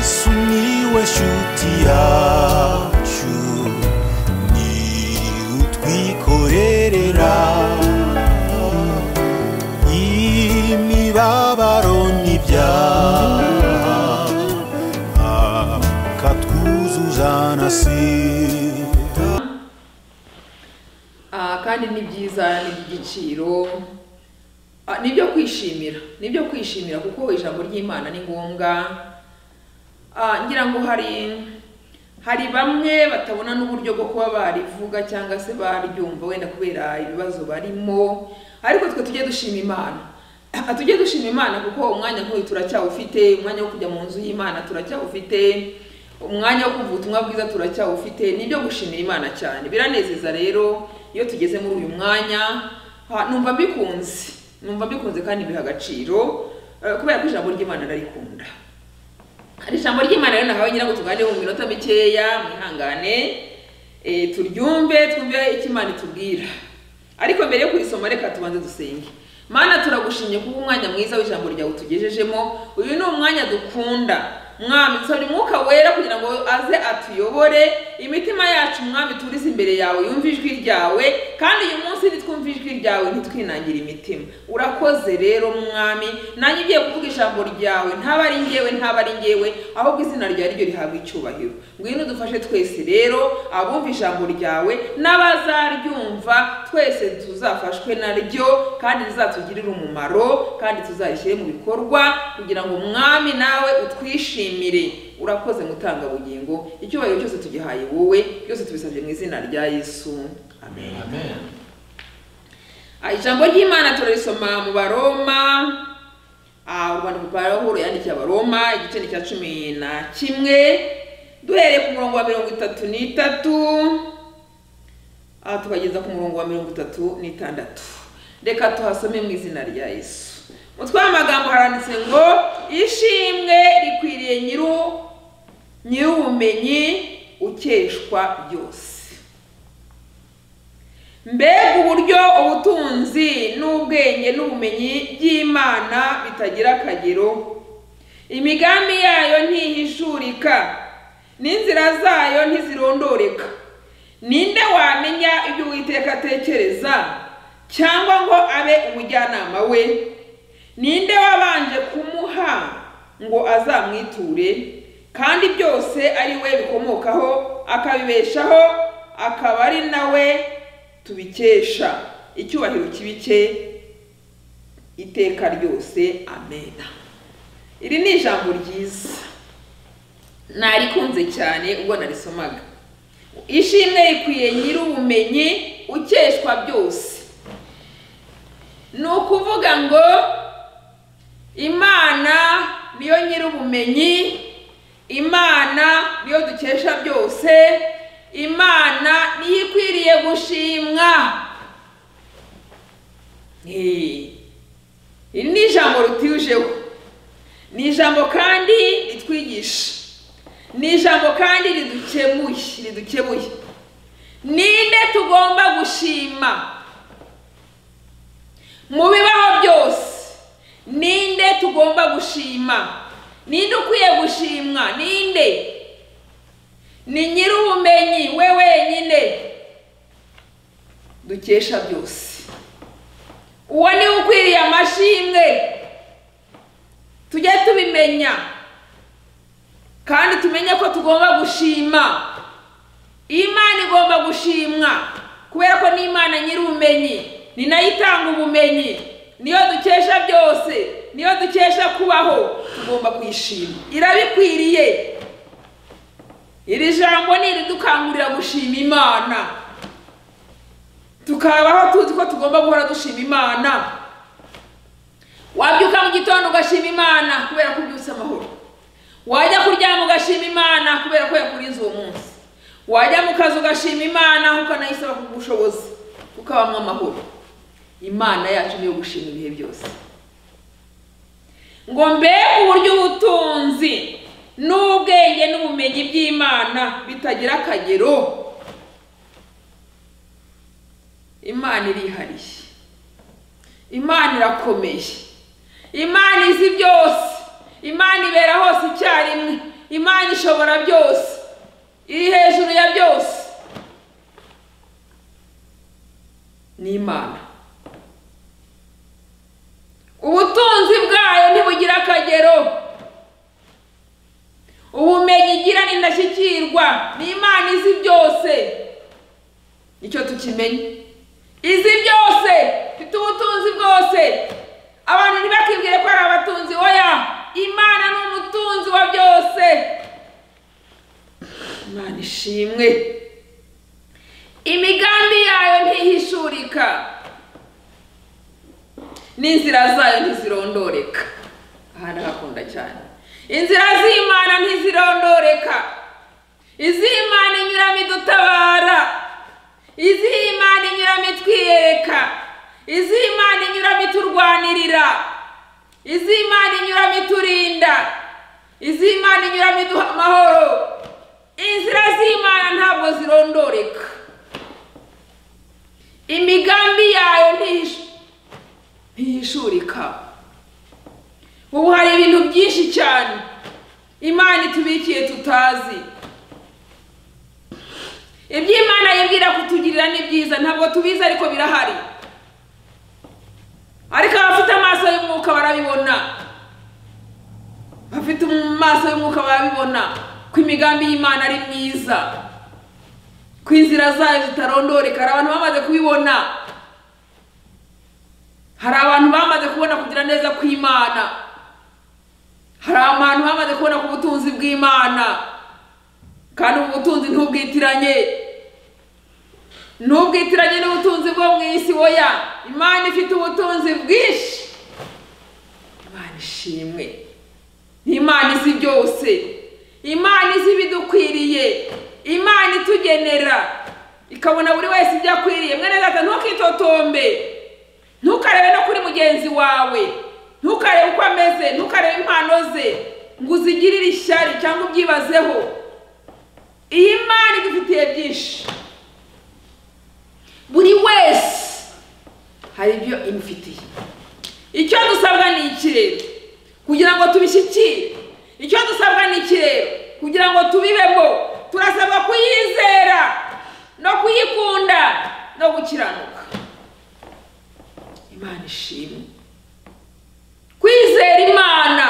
Miłeś utiaciu Ni utwikorerera Imibabaro n'ibyaha Akatwuzuzana sida Ah, kandi ni byiza ni iby'igiciro Ah, ni ibyo kwishimira ni ibyo kwishimira kuko ijambo ry'imana ni ngombwa Ah, ngira ngo hari hari bamwe batabona n'uburyo bwo kuba barivuga cyangwa se baryumva wenda kubera ibibazo barimo ariko twe tujye dushima imana Ah, tujye dushima imana kuko umwanya nk'uyu turacyawufite umwanya wo kujya mu nzu y'imana turacyawufite umwanya wo kumva ubutumwa bwiza turacyawufite ni ibyo gushimira imana cyane biranezeza rero iyo tugeze muri uyu mwanya ah, numva mbikunze numva mbikunze kandi biha agaciro eh, kubera ko ijambo ry'imana ndarikunda hari ijambo ry'imana rero nahawe ngira ngo tuganireho mu minota mikeya mwihangane eh, turyumve twumve icyo imana itubwira ariko mbere yo kurisoma reka tubanze dusenge mana turagushimye kuba umwanya mwiza w'ijambo ryawe tugejejemo uyu ni umwanya dukunda mwami nsaba umwuka wera kugira ngo aze atuyobore imitima yacu mwami turize imbere yawe yumve ijwi ryawe kandi uyu munsi nitwumve ijwi ryawe ntitwinangire imitima urakoze rero mwami nanjye ugiye kuvuga ijambo ryawe ntaba ari ngewe ntaba ari ngewe ahubwo izina ryawe ari ryo rihabwa icyubahiro ngwino udufashe twese rero abumva ijambo ryawe n'abazaryumva twese tuzafashwe naryo kandi rizatugirire umumaro kandi tuzarishyire mu bikorwa kugira ngo umwami nawe utwishimire urakoze mutanga bugingo icyubahiro cyose tugihaye wowe byose tubisabye mu izina rya yesu amen Ah, ijambo ry'imana turarisoma mu baroma Ah, u rwanda pawulo yandikiye abaroma igice ni cya cumi na kimwe duhereye ku murongo wa mirongo itatu n'itatu ah, tukageza ku murongo wa mirongo itatu n'itandatu reka tuhasome mu izina rya yesu umutwe w'amagambo haranditse ngo ishimwe rikwiriye nyiru nyir'ubumenyi ukeshwa byose mbega uburyo ubutunzi n'ubwenge n'ubumenyi by'imana bitagira akagero imigambi yayo ntihishurika n'inzira zayo ntizirondoreka ninde wamenya ibyo uwiteka atekereza cyangwa ngo abe umujyanama we ninde wabanje kumuha ngo azamwiture kandi byose ari we bikomokaho akabibeshaho akaba ari nawe tubikesha icyubahiro kibike iteka ryose amena iri ni ijambo ryiza narikunze cyane ubwo narisomaga ishimwe rikwiye nyir'ubumenyi ukeshwa byose ni ukuvuga ngo imana niyo nyir'ubumenyi imana niyo dukesha byose imana niyo ikwiriye gushimwa Eh, iri ni ijambo ritujeho ni ijambo kandi ritwigisha ni ijambo kandi ridukemuye ridukemuye ninde tugomba gushima mu bibaho byose ninde tugomba gushima ninde ukwiye gushimwa ninde ni nyir'ubumenyi we wenyine dukesha byose uwo niwe ukwiriye amashimwe tujye tubimenya kandi tumenye ko tugomba gushima imana igomba gushimwa kubera ko ni imana nyir'ubumenyi ni nayo itanga ubumenyi niyo dukesha byose niyo dukesha kubaho tugomba kuyishima irabikwiriye iri jambo ni iridukangurira gushima imana tukabaho tuzi ko tugomba guhora dushima imana wabyuka mu gitondo ugashima imana kubera ko ubyutse amahoro wajya kuryama ugashima imana kubera ko yakurinze uwo munsi wajya mu kazi ugashima imana ukanayisaba ku bushobozi ukabamo amahoro imana yacu niyo gushima ibihe byose ngo mbega uburyo ubutunzi n'ubwenge n'ubumenyi by'imana bitagira akagero imana irihariye imana irakomeye imana izi byose imana ibera hose icyarimwe imana ishobora byose iri hejuru ya byose ni imana ubutunzi bwayo ntibugira akagero ubumenyi igira ni indashyikirwa ni imana izi byose nicyo tukimenya izi byose ifite ubutunzi bwose abantu ntibakibwire ko ari abatunzi oya imana ni umutunzi wa byose imana ishimwe imigambi yayo ntihishurika n'inzira zayo ntizirondoreka aha ndahakunda cyane inzira z'imana ntizirondoreka iz'imana inyuramo idutabara iz'imana inyuramo itwiyereka iz'imana inyuramo iturwanirira iz'imana inyuramo iturinda iz'imana inyuramo iduha amahoro inzira z'imana ntabwo zirondoreka imigambi yayo ntihishu- ntihishurika ubu hari ibintu byinshi cyane imana itubikiye tutazi ibyo imana yibwira kutugirira ni byiza ntabwo tubizi ariko birahari ariko abafite amaso y'umwuka barabibona abafite amaso y'umwuka barabibona ko imigambi y'imana ari myiza ko inzira zayo zitarondoreka hari abantu bamaze kubibona hari abantu bamaze kubona kugira neza kw'imana hari abantu bamaze kubona ku butunzi bw'imana kandi ubu butunzi ntubwitiranye ntubwitiranye n'ubutunzi bwo mu isi woya imana ifite ubutunzi bwinshi imana ishimwe ni imana izi byose imana izi ibidukwiriye imana itugenera ikabona buri wese ibyo akwiriye mwene data ntukitotombe ntukarebe no kuri mugenzi wawe ntukarebe uko ameze ntukarebe impano ze ngo uzigirire ishyari cyangwa ubyibazeho iyi mani idufitiye byinshi buri wese hari ibyo imufitiye icyo dusabwa ni ikirere kugira ngo tubishyikire icyo dusabwa ni ikirere kugira ngo tubibemo turasabwa kuyizera no kuyikunda no gukiranuka imana ishimwe kwizera imana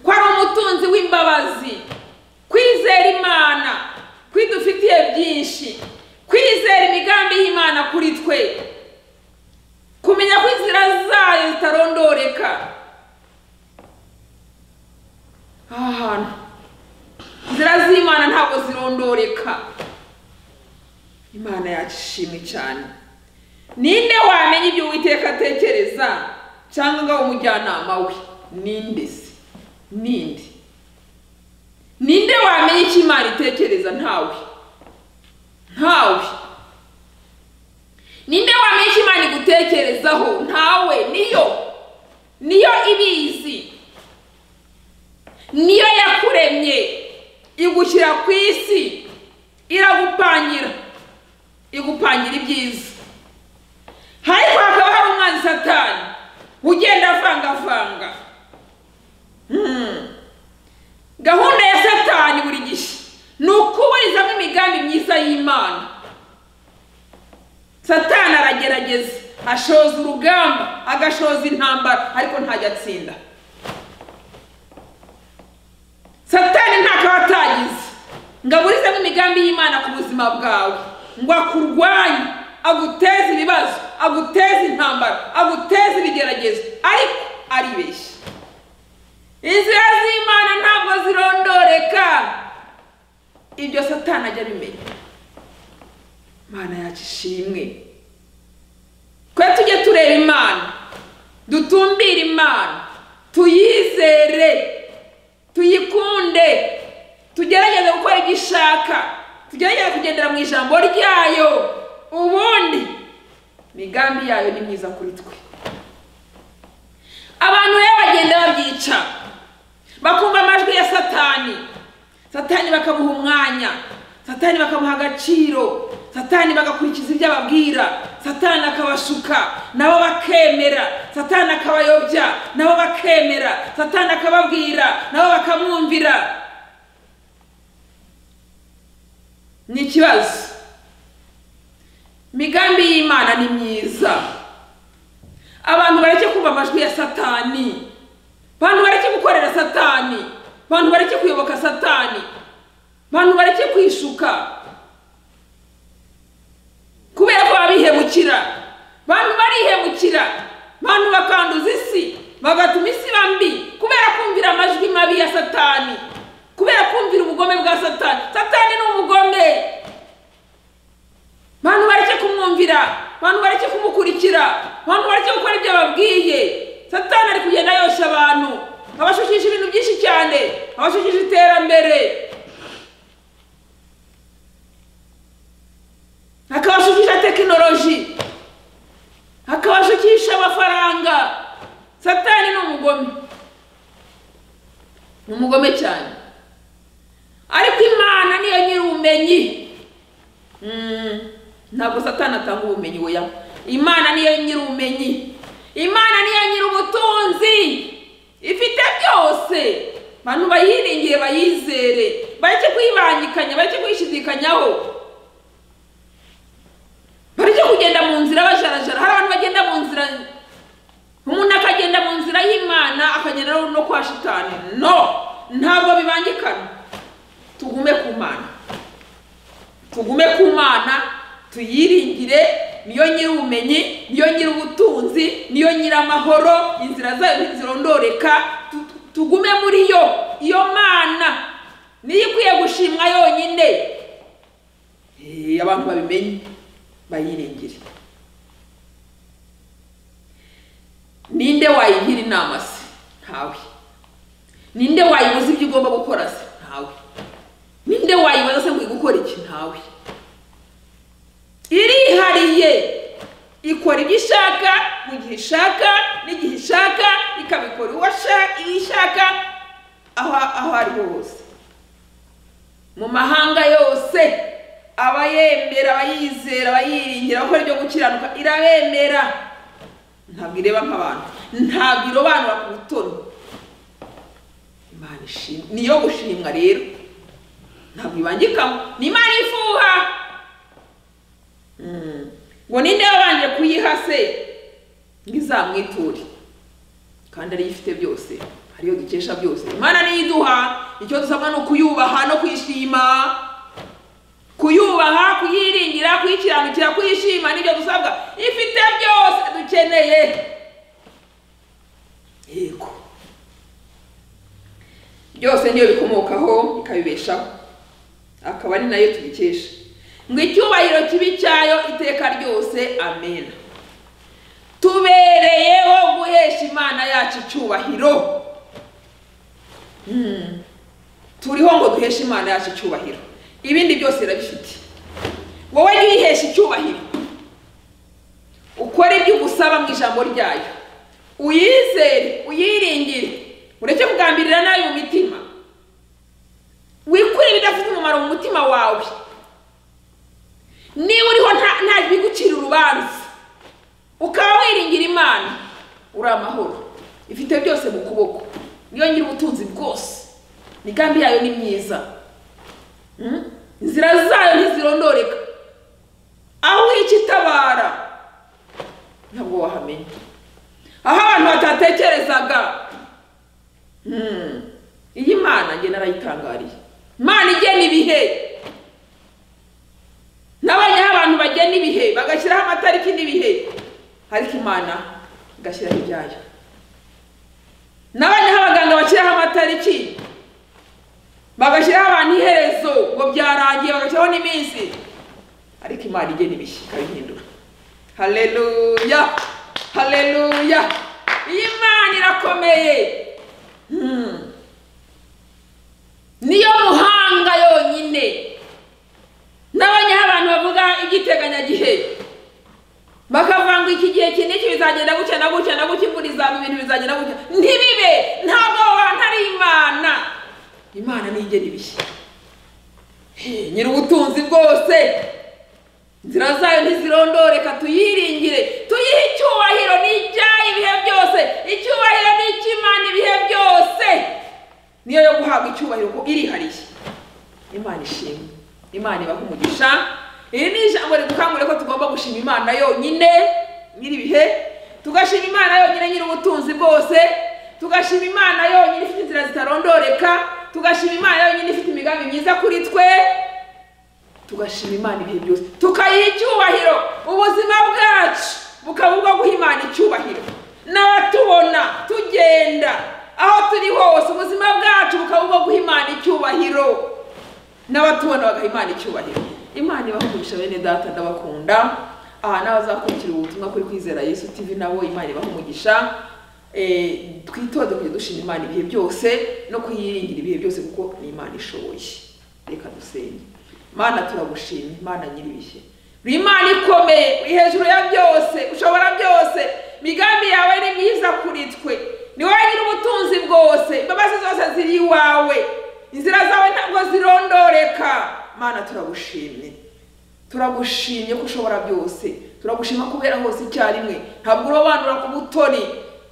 ko ari umutunzi w'imbabazi kwizera imana ko idufitiye byinshi kwizera imigambi y'imana kuri twe kumenya ko inzira zayo zitarondoreka aha hantu inzira z'imana ntabwo zirondoreka imana yacu ishimwe cyane ninde wamenya ibyo uwiteka atekereza cyangwa ngo abe umujyanama we ninde se ninde ninde wamenya icyo imana itekereza ntawe ntawe ninde wamenya icyo imana igutekerezaho ntawe niyo niyo ibizi niyo yakuremye igushyira ku isi iragupangira igupangira ibyiza ariko hakaba hari umwanzi satani ugenda avangavanga Hmm. gahunda ya satani buri gihe ni ukuburizamo imigambi myiza y'imana satani aragerageza ashoza urugamba agashoza intambara ariko ntajya atsinda satani ntakaba atagize ngo aburizemo imigambi y'imana ku buzima bwawe ngo akurwanye aguteze ibibazo aguteze intambara aguteze ibigeragezo ariko aribeshya inzira z'imana ntabwo zirondoreka ibyo satani ajya abimenya imana yacu ishimwe twe tujye tureba imana dutumbire imana tuyizere tuyikunde tugerageze gukora ibyo ishaka tugerageze kugendera mu ijambo ryayo ubundi imigambi yayo ni myiza kuri twe abantu rero bagenda babyica bakumva amajwi ya satani satani bakamuha umwanya satani bakamuha agaciro satani bagakurikiza ibyo ababwira satani akabashuka nabo bakemera satani akabayobya nabo bakemera satani akababwira nabo bakamwumvira ni ikibazo imigambi y'imana ni myiza abantu bareke kumva amajwi ya satani abantu bareke gukorera satani abantu bareke kuyoboka satani abantu bareke kwishuka kubera ko babihemukira abantu barihemukira abantu bakanduza isi bagatuma isi iba mbi kubera kumvira amajwi mabi ya satani kubera kumvira ubugome bwa satani satani ni umugome abantu bareke kumwumvira abantu bareke kumukurikira abantu bareke gukora ibyo babwiye satani ari kugenda yosha abantu abashukisha ibintu byinshi cyane abashukisha iterambere akabashukisha tekinoloji akabashukisha amafaranga satani ni umugome ni umugome cyane ariko imana niyo nyir'ubumenyi Mm, ntabwo satani atanga ubumenyi we imana niyo nyir'ubumenyi imana niyo nyir'ubutunzi ifite byose abantu bayiringire bayizere bareke kuyibangikanya bareke kuyishidikanyaho bareke kugenda mu nzira bajarajara hari abantu bagenda mu nzira umuntu akagenda mu nzira y'imana akagenda no- no kwa shitani no ntabwo bibangikana tugume ku mana tugume ku mana tuyiringire niyo nyir'ubumenyi niyo nyir'ubutunzi niyo nyir'amahoro inzira zayo ntizirondoreka Tu- tu- tugume muri yo iyo mana niyo ikwiye gushimwa yonyine Eh, abantu babimenye bayiringire ninde wayigira inama se ntawe ninde wayibuza ibyo ugomba gukora se ntawe ninde wayibaza se ngo uri gukora iki ntawe irihariye ikora ibyo ishaka mu gihe ishaka n'igihe ishaka ikabikora uwo ashaka- iyo ishaka aho aho ariho hose mu mahanga yose abayemera abayizera abayiringira abakora ibyo gukiranuka irabemera ntabwo ireba nk'abantu ntabwo irobanura ku butoni imana ishimwa niyo gushimwa rero ntabwo ibangikamo ni imana ifuha Mm. ngo ninde wabanje kuyiha se ngo izamwiture kandi ariyo ifite byose ariyo dukesha byose imana niyo iduha icyo dusabwa ni ukuyubaha no kwishima kuyubaha kuyiringira kuyikiranukira kuyishima nibyo dusabwa ifite byose dukeneye yego byose niyo bikomokaho ikabibeshaho akaba ari nayo tubikesha ngo icyubahiro kibi cyayo iteka ryose amena tubereyeho guhesha imana yacu icyubahiro Mm. turiho ngo duheshe imana yacu icyubahiro ibindi byose irabifite wowe jya uyihesha icyubahiro ukore ibyo ugusaba mu ijambo ryayo uyizere uyiringire ureke kugambirira nayo mu mitima wikure ibidafite umumaro mu mutima wawe niba uriho nta- nta bigucira urubanza ukaba wiringira imana uri amahoro ifite byose mu kuboko niyo nyiri ubutunzi bwose imigambi yayo ni myiza Mm? inzira zayo ntizirondoreka aho ikitabara ntabwo wahamenya aho abantu batatekerezaga Mm. iyi mana njye narayitangariye imana igena ibihe n'abanyaho abantu bagena ibihe bagashyiraho amatariki n'ibihe ariko imana igashyiraho ibyayo n'abanyaho abaganga bashyiraho amatariki bagashyiraho abantu iherezo ngo byarangiye bagashyiraho n'iminsi ariko imana igena ibihe ikabihindura haleluya haleluya iyi mana irakomeye Hmm. niyo muhanga yonyine n'abanyaho abantu bavuga iby'iteganyagihe bakavanga iki gihe iki n'iki bizagenda gutya na gutya na gutya imvura izaba ibintu bizagenda gutya ntibibe ntabwo abo bantu ari imana imana ntigena ibihe nyiri ubutunzi bwose inzira zayo ntizirondoreka tuyiringire tuyihe icyubahiro ni icyayo ibihe byose icyubahiro ni icy'imana ibihe byose niyo yo guhabwa icyubahiro kuko irihariye imana ishimwe imana ibaha umugisha iri ni ijambo ridukangurira ko tugomba gushima imana yonyine nyiri ibihe tugashima imana yonyine nyiri ubutunzi bwose tugashima imana yonyine ifite inzira zitarondoreka tugashima imana yonyine ifite imigambi myiza kuri twe tugashima imana ibihe byose tukayiha icyubahiro ubuzima bwacu bukaba ubwo guha imana icyubahiro n'abatubona tugenda aho turi hose ubuzima bwacu bukaba ubwo guha imana icyubahiro n'abatubona bagaha imana icyubahiro imana ibahugurisha bene data ndabakunda aha n'abazakurikira ubutumwa kuri kwizera yesu tv nabo imana ibaha umugisha Eh, twitoze kujya dushima imana ibihe byose no kuyiringira ibihe byose kuko ni imana ishoboye reka dusenge mana turagushima imana nyir'ibihe uri imana ikomeye uri hejuru ya byose ushobora byose imigambi yawe ni myiza kuri twe ni wowe nyiri ubutunzi bwose imbabazi zose ziri iwawe inzira zawe ntabwo zirondoreka mana turagushimye turagushimye ko ushobora byose turagushima kubera hose icyarimwe ntabwo urobanura ku butoni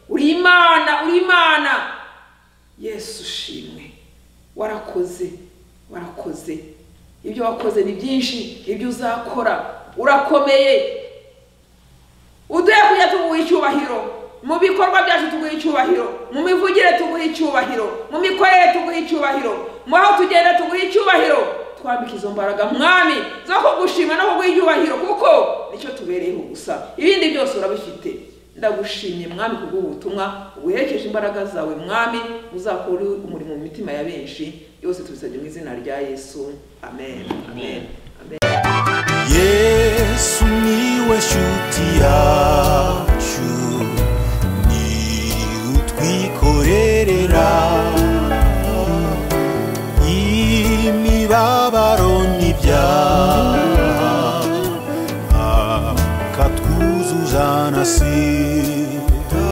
uri imana uri imana yesu ushimwe warakoze warakoze ibyo wakoze ni byinshi ibyo uzakora urakomeye uduhe kujya tuguha icyubahiro mu bikorwa byacu tuguha icyubahiro mu mivugire tuguha icyubahiro mu mikorere tuguha icyubahiro mu aho tugenda tuguha icyubahiro twambika izo mbaraga mwami zo kugushima no kuguha icyubahiro kuko nicyo tubereyeho gusa ibindi byose urabifite ndagushimye mwami kubw'ubu butumwa ubuherekeje imbaraga zawe mwami uzakore umurimo mu mitima ya benshi yose tubisabye mu izina rya yesu amen amen amen yesu niwe shuti yacu ni utwikorerera imibabaro n'ibyaha akatwuzuza na sida